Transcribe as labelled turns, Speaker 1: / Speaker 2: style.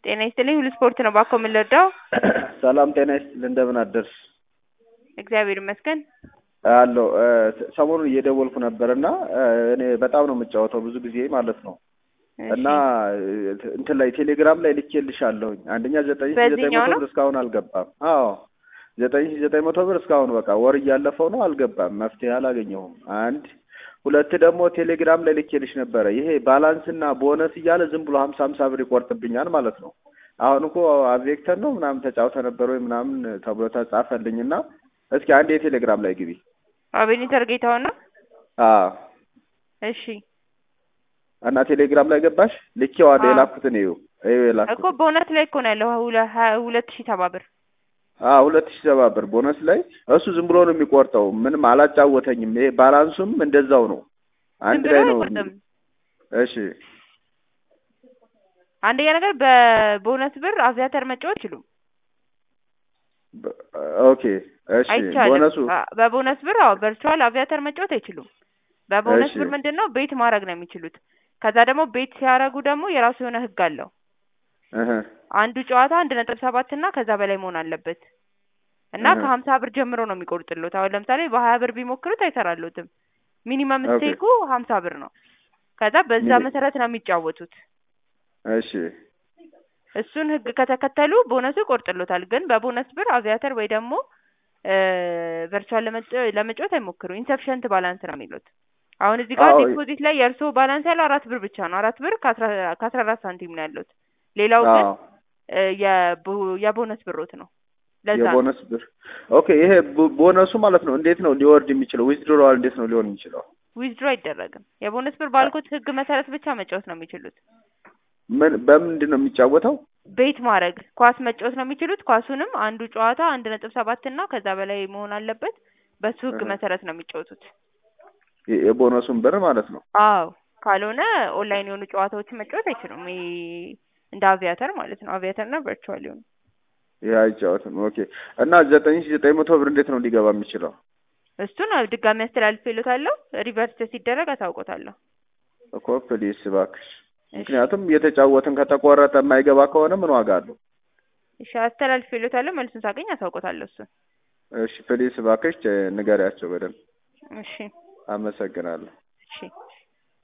Speaker 1: ጤና ይስጥልኝ ሁሉ ስፖርት ነው ባኮ የምንረዳው
Speaker 2: ሰላም ጤና ይስጥልኝ እንደምን አደርሽ
Speaker 1: እግዚአብሔር ይመስገን
Speaker 2: አለው ሰሞኑን እየደወልኩ ነበር እና እኔ በጣም ነው የምጫወተው ብዙ ጊዜ ማለት ነው እና እንትን ላይ ቴሌግራም ላይ ልኬልሻለሁኝ አንደኛ ዘጠኝ ሺ ዘጠኝ
Speaker 1: በዚህኛው
Speaker 2: መቶ
Speaker 1: ነው?
Speaker 2: ብር እስካሁን አልገባም አዎ ዘጠኝ ሺ ዘጠኝ መቶ ብር እስካሁን በቃ ወር እያለፈው ነው አልገባም መፍትሄ አላገኘሁም አንድ ሁለት ደግሞ ቴሌግራም ላይ ልኬልሽ ነበረ ይሄ ባላንስ እና ቦነስ እያለ ዝም ብሎ ሀምሳ ሀምሳ ብር ይቆርጥብኛል ማለት ነው አሁን እኮ አቬክተር ነው ምናምን ተጫውተ ነበር ወይ ምናምን ተብሎ ተጻፈልኝ እና እስኪ አንድ የቴሌግራም ላይ ግቢ
Speaker 1: አቤኔተር ጌታውን ነው
Speaker 2: አዎ
Speaker 1: እሺ
Speaker 2: እና ቴሌግራም ላይ ገባሽ ልኬዋ
Speaker 1: አዎ።
Speaker 2: የላኩትን እዩ እዩ
Speaker 1: እኮ
Speaker 2: የላኩት
Speaker 1: በእውነት ላይ እኮ ነው ያለው ሁለ- ሀ- ሁለት ሺህ ሰባ ብር
Speaker 2: አዎ ሁለት ሺህ ሰባ ብር ቦነስ ላይ እሱ ዝም ብሎ ነው የሚቆርጠው ምንም አላጫወተኝም ይሄ ባላንሱም እንደዛው ነው አንድ
Speaker 1: ዝም ብሎ
Speaker 2: ላይ ነው
Speaker 1: አይቆርጥም
Speaker 2: እሺ
Speaker 1: አንደኛ ነገር በቦነስ ብር አቪያተር መጫወት አይችሉም
Speaker 2: በ- ኦኬ እሺ
Speaker 1: አይቻልም
Speaker 2: ቦነሱ
Speaker 1: አ- በቦነስ ብር አዎ ቨርቹዋል አቪያተር መጫወት አይችሉም በቦነስ
Speaker 2: እሺ
Speaker 1: ብር ምንድን ነው ቤት ማድረግ ነው የሚችሉት ከዛ ደግሞ ቤት ሲያደርጉ ደግሞ የራሱ የሆነ ህግ አለው
Speaker 2: እህ
Speaker 1: አንዱ ጨዋታ አንድ ነጥብ ሰባት እና ከዛ በላይ መሆን አለበት እና
Speaker 2: እህ
Speaker 1: ከሀምሳ ብር ጀምሮ ነው የሚቆርጥሉት አሁን ለምሳሌ በሀያ ብር ቢሞክሩት አይሰራሉትም ሚኒመም
Speaker 2: ኦኬ
Speaker 1: ስቴኩ ሀምሳ ብር ነው ከዛ በዛ
Speaker 2: ሚኒ
Speaker 1: መሰረት ነው የሚጫወቱት
Speaker 2: እሺ
Speaker 1: እሱን ህግ ከተከተሉ ቦነሱ ይቆርጥሎታል ግን በቦነስ ብር አቪያተር ወይ ደግሞ ቨርቹዋል ለመጫወት አይሞክሩ ኢንሰፊሸንት ባላንስ ነው የሚሉት አሁን እዚህ ጋር
Speaker 2: አዎ
Speaker 1: ዲፖዚት ላይ የእርስዎ ባላንስ ያለው አራት ብር ብቻ ነው አራት ብር ከአስራ ከአስራ አራት ሳንቲም ነው ያሉት ሌላው ግን
Speaker 2: አዎ
Speaker 1: እ የቦ- የቦነስ ብሮት ነው ለዛ ነው
Speaker 2: የቦነስ ብር ኦኬ ይሄ ቦ- ቦነሱ ማለት ነው እንዴት ነው ሊወርድ የሚችለው ዊዝድሮዋል እንዴት ነው ሊሆን የሚችለው
Speaker 1: ዊዝድሮ አይደረግም የቦነስ ብር ባልኩት ህግ መሰረት ብቻ መጫወት ነው የሚችሉት
Speaker 2: ምን በምንድን ነው የሚጫወተው
Speaker 1: ቤት ማድረግ ኳስ መጫወት ነው የሚችሉት ኳሱንም አንዱ ጨዋታ አንድ ነጥብ ሰባት እና ከዛ በላይ መሆን አለበት በሱ ህግ
Speaker 2: እህ
Speaker 1: መሰረት ነው የሚጫወቱት
Speaker 2: የ- የቦነሱን ብር ማለት ነው
Speaker 1: አዎ ካልሆነ ኦንላይን የሆኑ ጨዋታዎችን መጫወት አይችሉም ይሄ እንደ አቪያተር ማለት ነው አቪያተር እና ቨርቹዋል የሆኑ
Speaker 2: ይሄ አይጫወትም ኦኬ እና ዘጠኝ ሺ ዘጠኝ መቶ ብር እንዴት ነው ሊገባ የሚችለው
Speaker 1: እሱን ድጋሚ አስተላልፌልዎታለሁ ሪቨርስ ሲደረግ አሳውቆታለሁ
Speaker 2: እኮ ፕሊስ እባክሽ
Speaker 1: እሺ
Speaker 2: ምክንያቱም እየተጫወትን ከተቆረጠ የማይገባ ከሆነ ምን ዋጋ አለው
Speaker 1: እሺ አስተላልፌልዎታለሁ መልሱን ሳገኝ አሳውቆታለሁ እሱን
Speaker 2: እሺ ፕሊስ እባክሽ ቼ- ንገሪያቸው በደንብ
Speaker 1: እሺ
Speaker 2: አመሰግናለሁ
Speaker 1: እሺ